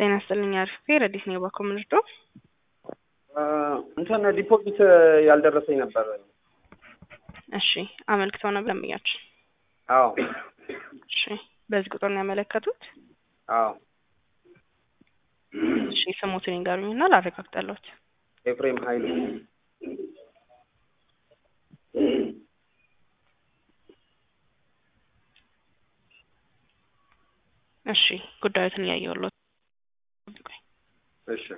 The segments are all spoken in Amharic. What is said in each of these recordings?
ጤና ይስጥልኝ አሪፍ ረዲት ነው ባኮ ምንድዶ እንትን ዲፖዚት ያልደረሰኝ ነበር። እሺ አመልክተው ነበር ደንበኛችን። አዎ እሺ በዚህ ቁጥር ነው ያመለከቱት? አዎ እሺ ስሙትን ይንገሩኝና ላረጋግጠለሁት። ኤፍሬም ኃይሉ እሺ ጉዳዩትን እያየሁለት እሺ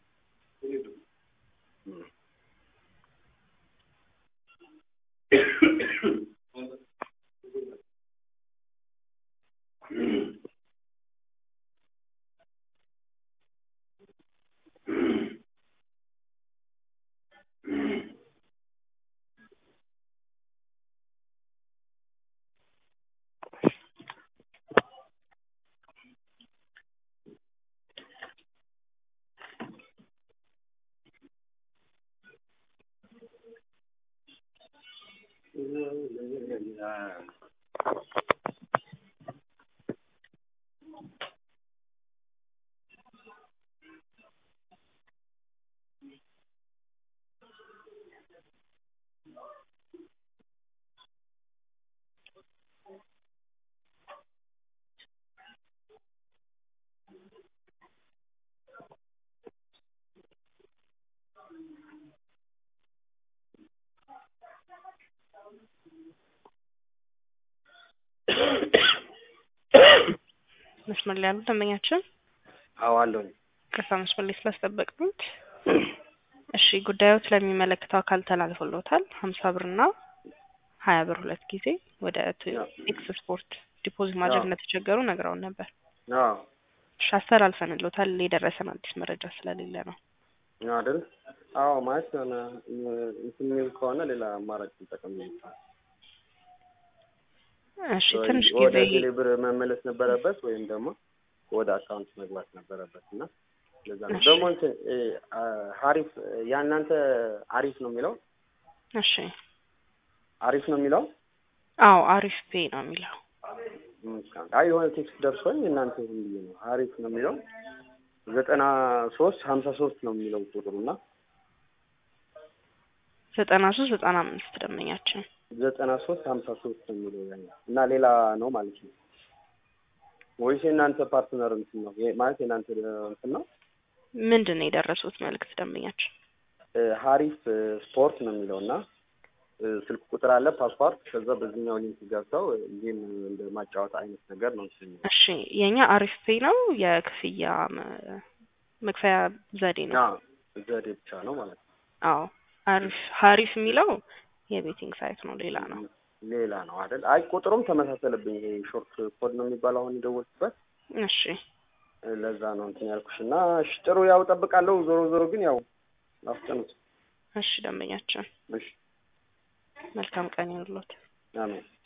መስመር ላይ ያሉ ደንበኛችን አዎ አለሁኝ። ቅርታ መስመር ላይ ስላስጠበቅኑት። እሺ ጉዳዮት ለሚመለከተው አካል ተላልፎሎታል። ሀምሳ ብርና ሀያ ብር ሁለት ጊዜ ወደ ኤክስ ስፖርት ዲፖዚት ማድረግ እንደተቸገሩ ነግረውን ነበር። አዎ እሺ አስተላልፈንሎታል። የደረሰን አዲስ መረጃ ስለሌለ ነው። አይደል? አዎ ማለት የሆነ እንትን የሚል ከሆነ ሌላ አማራጭ እንጠቀም ይችላል። እሺ ትንሽ ወደ ጊዜ ቴሌ ብር መመለስ ነበረበት ወይም ደግሞ ወደ አካውንት መግባት ነበረበት እና ለዛ ነው እሺ። ደግሞ እንትን እ ሀሪፍ ያናንተ አሪፍ ነው የሚለው እሺ አሪፍ ነው የሚለው አዎ አሪፍ ፔ ነው የሚለው አይ የሆነ ቴክስት ደርሶኝ እናንተ ይሁን ብዬ ነው አሪፍ ነው የሚለው ዘጠና ሶስት ሀምሳ ሶስት ነው የሚለው ቁጥሩ እና ዘጠና ሶስት ዘጠና አምስት ደንበኛችን ዘጠና ሶስት ሀምሳ ሶስት ነው የሚለው ያኛው እና ሌላ ነው ማለት ነው ወይስ የእናንተ ፓርትነር እንትን ነው ይሄ ማለት የእናንተ እንትን ነው ምንድን ነው የደረሱት መልእክት ደንበኛችን? እ ሀሪፍ እ ስፖርት ነው የሚለው እና እ ስልክ ቁጥር አለ ፓስዋርድ ከዛ በዚህኛው ሊንክ ገብተው ጌም እንደ ማጫወት አይነት ነገር ነው እንትን የሚለው እሺ የኛ አሪፍ ፔ ነው የክፍያ መ- መክፈያ ዘዴ ነው። አዎ ዘዴ ብቻ ነው ማለት ነው አዎ አሪፍ ሀሪፍ የሚለው የቤቲንግ ሳይት ነው፣ ሌላ ነው። ሌላ ነው አይደል አይ ቁጥሩም ተመሳሰለብኝ ይሄ ሾርት ኮድ ነው የሚባለው አሁን የደወልኩበት እሺ እ ለዛ ነው እንትን ያልኩሽ እና እሺ ጥሩ ያው እጠብቃለሁ ዞሮ ዞሮ ግን ያው አፍጠኑት እሺ ደንበኛችን እሺ መልካም ቀን ይሁንልዎት። አሜን